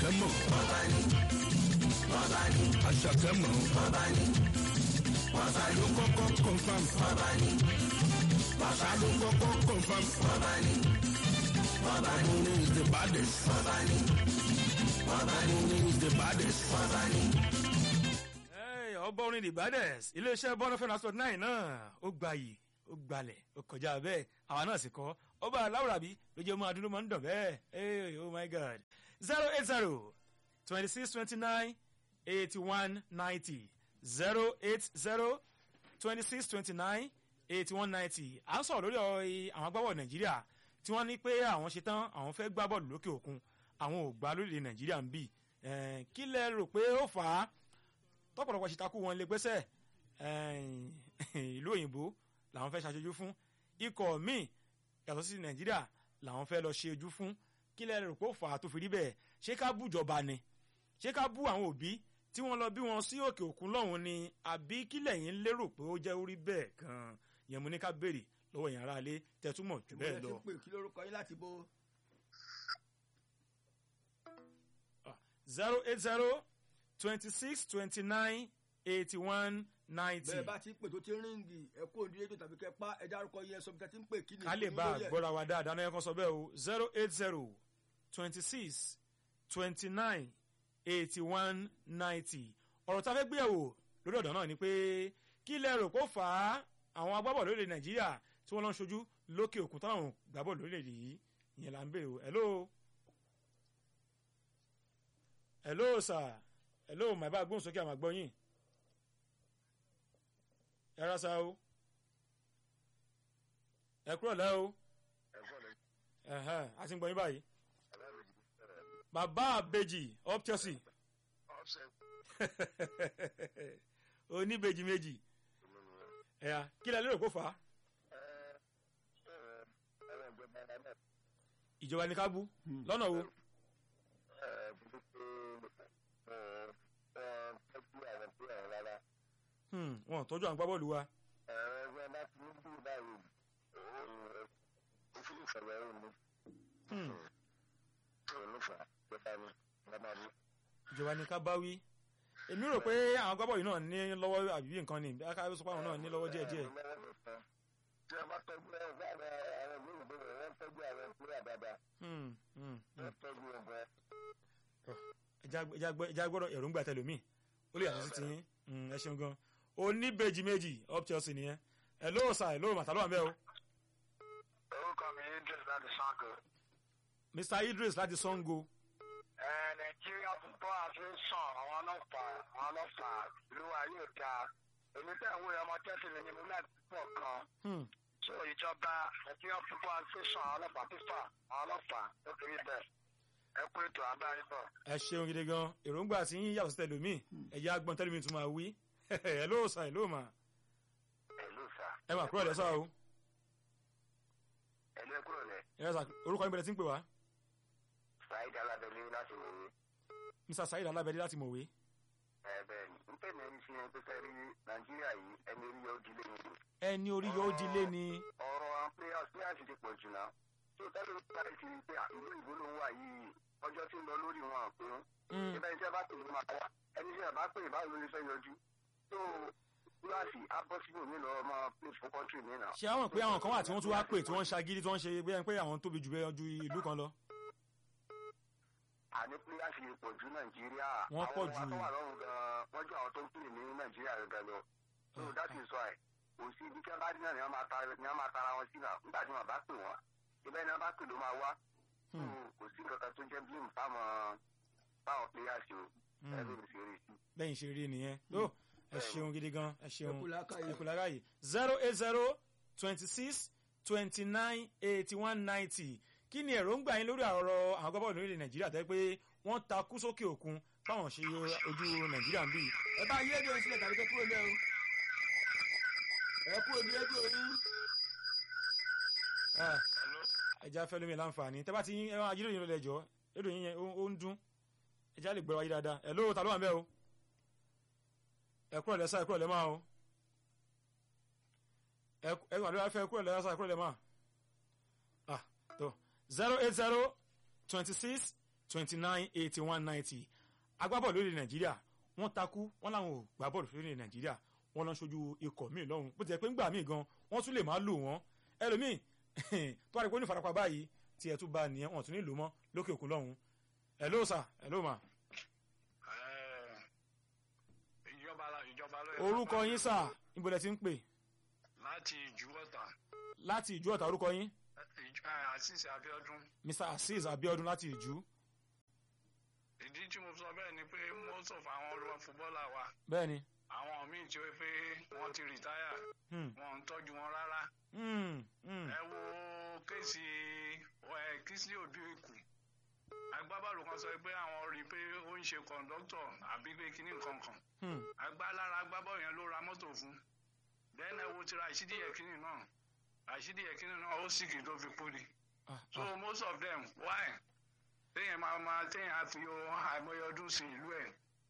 àṣàkẹ́ mọ̀ àṣàkẹ́ mọ̀ àṣà ló kọ́kọ́ confam àṣà ló kọ́kọ́ confam ọkùnrin is the baddest ọkùnrin is the baddest. Hey, ọba orin the baddest iléeṣẹ́ bọ́nà fẹ́ national nine náà ó gbayì ó gbalẹ̀ ó kọjá bẹ́ẹ̀ àwa náà sì kọ́ ọba aláwùrábí ló jẹ́ ọmọ adúlọ́ máa ń dàn bẹ́ẹ̀ hey, oh my god zero eight zero twenty six twenty nine eighty one ninety zero eight zero twenty six twenty nine eighty one ninety à ń sọ̀rọ̀ lórí ọ̀rọ̀ àwọn agbábọ̀ nàìjíríà tí wọ́n ní pé àwọn ṣetán àwọn fẹ́ gbá bọ́ọ̀lù lókè òkun àwọn ò gbá lórílẹ̀ nàìjíríà ń bì kí lẹ rò pé ó fà á tọpọlọpọ ṣe takú wọn lè gbéṣẹ ìlú òyìnbó làwọn fẹ́ ṣàṣojú fún ikọ̀ míì yàtọ̀ sí nàìjíríà làwọn fẹ́ lọ ṣe ojú fún kí lẹ rò pé ó fà á tó fi rí bẹ́ẹ̀ ṣé ká bú ìjọba ni ṣé ká bú àwọn òbí tí wọ́n lọ bí wọn sí òkè òkun lọ́hùn ni àbí kí lẹ̀yin lérò pé ó jẹ́ orí bẹ́ẹ̀ gan-an yẹn mo ní ká béèrè lọ́wọ́ yẹn ara lé tẹ́túmọ̀ jù bẹ́ẹ̀ lọ. ìbúlẹ̀ tí ń pè kí lórúkọ yín láti bo zero eight zero twenty six twenty nine eighty one ninety bẹ́ẹ̀ bá ti ń pè tó ti ń ríǹgì ẹ kó òdi rédíò tàbí kẹ pa ẹ dárúkọ yẹn sọ bí tẹ ti ń pè kí ni ká lè ìpinnu bá a lórí ẹ̀. gbọ́ra wa dáadáa náà yẹn kan sọ bẹ́ẹ̀ o zero eight zero twenty six twenty nine eighty one ninety ọ̀rọ̀ tá a fẹ́ gbéyàwó lórí ọ̀dọ̀ náà ni pé kí lẹ rò kó fà á àwọn agbábọ̀ lórílẹ̀ nàìjíríà tí wọ́n lọ ń ṣojú lókè òkun táwọn gbábọ̀ lórílẹ̀ yìí ìyẹn là ń béèrè o hello hello sir hello màá bá gbóhùn sókè àmà gbọ́ yín ẹ rà sá o ẹ kúrò lẹ́ o ẹ̀hẹ́n, a ti ń gbọ́ yín báyìí bàbá àbejì up chelsea oníbejì méjì ẹ̀yà kí lẹ lérò kó fà á ìjọba ní ká bú lọ́nà wo Hmm, wọn ò tọ́jú àwọn gbábọ́ọ̀lù wa Hmm, ìjọba ní ká bá wí èmi rò pé àwọn gbábọ́ọ̀lù náà ní lọ́wọ́ àbí nǹkan ni bí akáwé sọ pé àwọn náà ní lọ́wọ́ díẹ̀ díẹ̀ Hmm, hmm, hmm. ẹja gbọ́- ẹja gbọ́dọ̀ èròǹgbà tẹlomi ó lè yàtọ̀ sí ti yín Hmm, ẹ ṣeun gan oníbejì méjì up chelsea nìyẹn ẹ lóò sà ẹ lóò màtà ló wà ń bẹ́ o orúkọ mi idris láti sango mr idris láti sango nàìjíríà football association àwọn ọlọ́pàá àwọn ọlọ́pàá ìlú wa yóò dáa èmi tẹ̀ ń wo ọmọ tẹ́sí mi ni mo láti pọ̀ kan Hmm, so ìjọba nàìjíríà football association àwọn ọlọ́pàá fífà àwọn ọlọ́pàá nítorí bẹ́ẹ̀ ẹ kú ètò àbáyé bọ̀. ẹ ṣeun gidi gan èròǹgbà tí yín yàtọ̀ sí tẹlomi ẹja gbọ́n tẹlomi tún máa wí ẹ lóò sà ẹ lóò mà ẹ̀lú sà ẹ mà kúrò lẹ́sà o ẹ̀lú ẹ̀kúrò rẹ̀ ẹ sà orúkọ yín bẹ̀rẹ̀ tí ń pè wá saheed aladeli láti wòye mr saheed alábẹ́dé láti mọ̀wé ẹ̀bẹ̀ ń pè mí sí ẹni tó fẹ́ rí nàìjíríà yìí ẹni orí yóò di lé mi. ẹni orí yóò di lé ni ọ̀rọ̀ àwọn players players ti pọ̀ jù náà tó tẹ́lẹ̀ ń parí sí pé ìlú ìbò ló ń wà yìí ọjọ́ tí ń lọ lórí wọn àpò Hmm, ìbẹ́ iṣẹ́ bá pè ní máa wá ẹni tí ẹ̀ bá pè báwo ló lè fẹ́ yọjú tó kíláàsì abọ́síbò mi lọ́ọ́ máa play for country mi náà. ṣé àwọn pé àwọn kan wà tí wọ́n tún wá pè tí wọ́n ń ṣagídí tí wọ́n ń ṣe bẹ́ẹ̀ pé àwọn tóbi jù bẹ́ẹ̀ ju ìlú kan lọ àní players yìí pọ̀ ju nàìjíríà Wọ́n pọ̀ àwọn jù. tó wà lọ́rùn gan-an wọ́n ju àwọn tó ń pè ní nàìjíríà gan lọ so that is why kò sí ibi tí wọ́n bá dín náà ni wọ́n máa tara ni wọ́n máa tara wọn sí náà nígbà tí wọ́n bá pè wọ́n ibẹ̀ ni wọ́n bá pè ló máa wá so kò sí nǹkan kan tó jẹ́ blame fáwọn fáwọn players o Hmm. ẹ̀rọ ìṣeré sí. bẹ́yìn ṣe rí nìyẹn ó ẹ ṣeun gidi gan ẹ ṣeun Ẹ kú làákàyè. ẹ kú làákàyè zero eight zero twenty six twenty nine eighty one ninety kí ni èròǹgbà yín lórí ọ̀rọ̀ àwọn gbọ́bọ̀ lórílẹ̀ nàìjíríà tẹ́ pé wọ́n ta kú sókè òkun fáwọn ṣe ojú nàìjíríà ń bì ẹ bá yé rédíò sílẹ̀ tàbí kẹ́ kúrò lẹ́ o ẹ kúrò ní rédíò yín Ah, ẹja fẹ́ lómi láǹfààní tẹ́ bá ti yín ẹran ajílẹ̀ yín lọ́lẹ̀ jọ rédíò yín yẹn ó- ó ń dún ẹja lè gbọ́ra wáyé dáadáa ẹ̀ lóò ta ló wà ń bẹ́ o ẹ kúrò lẹ́sà ẹ kúrò lẹ́ máa o ẹ ẹ wà lóra fẹ́ kúrò lẹ́sà ẹ kúrò lẹ́ máa ah tó zero eight zero twenty six twenty nine eighty one ninety agbábọ́ọ̀lù lórí nàìjíríà wọ́n takú wọ́n làwọn ò gbá bọ́ọ̀lù lórí nàìjíríà wọ́n lọ ṣojú ikọ̀ míì lọ́hùn bó ti jẹ́ pé ńgbà míì gan wọ́n tún lè máa lò wọ́n ẹlòmíì tó wà ní pé ó ní ìfarapa báyìí tí ẹ̀ tún bá nìyẹn wọ́n tún ní lò mọ́ lókè òkun lọ́hùn hello sir hello ma ìjọba ìjọba ló yẹ orúkọ yín sà níbo lẹ ti ń pè láti ìjú ọ̀tà láti ìjú ọ̀tà orúkọ yín àṣìṣe abiodun mr azeez abiodun láti ìjú ìdí tí mo sọ bẹ́ẹ̀ ni pé most of àwọn olùwà fúbọ́là wa bẹ́ẹ̀ ni àwọn míì tí ó pé wọ́n ti rìtáyà Hmm. wọn ń tọ́jú wọn rárá Hmm, hmm, ẹ wo kéèsì ẹ Kingsley Obiekwu agbábọ́ọ̀lù kan sọ pé àwọn rí i pé ó ń ṣe kọ̀ǹdọ́tọ̀ àbí pé kíní nǹkan kan hmm. agbálára agbábọ́ọ̀lù yẹn ló ra mọ́tò fún then ẹ wo ti ra àṣídì yẹkínì náà àṣídì yẹkínì náà ó sì kì í tó fi kú ni Ah, so ah. most of them why téèyàn máa máa téèyàn á fi o àìmọye ọdún sí ìlú